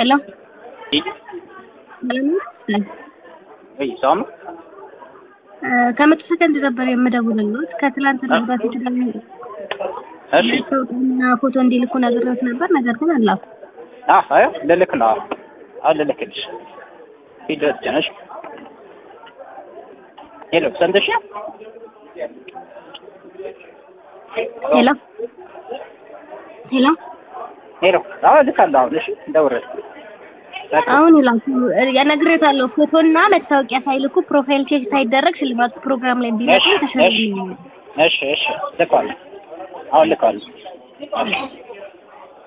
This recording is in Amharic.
ሄሎ ወይ ሰላም ነው? ከመቶ ሰከንድ ነበር የምደውልልዎት ከትላንትና በፊት ደግሞ እሺ እና ፎቶ እንዲልኩ ነግሬዎት ነበር ነገር ግን አላኩ አ አይ ልልክ ነው አሁን ልልክልሽ ሂደት ጀነሽ ሄሎ ሰምተሽ ሄሎ ሄሎ ሄሎ አዎ ልካለሁ አሁን እሺ እንደውረድ አሁን ይላኩ ነግሬዎታለሁ ፎቶና መታወቂያ ሳይልኩ ፕሮፋይል ቼክ ሳይደረግ ሽልማት ፕሮግራም ላይ ቢመጡ ተሸልማል እሺ እሺ ልካለሁ አሁን ልካለሁ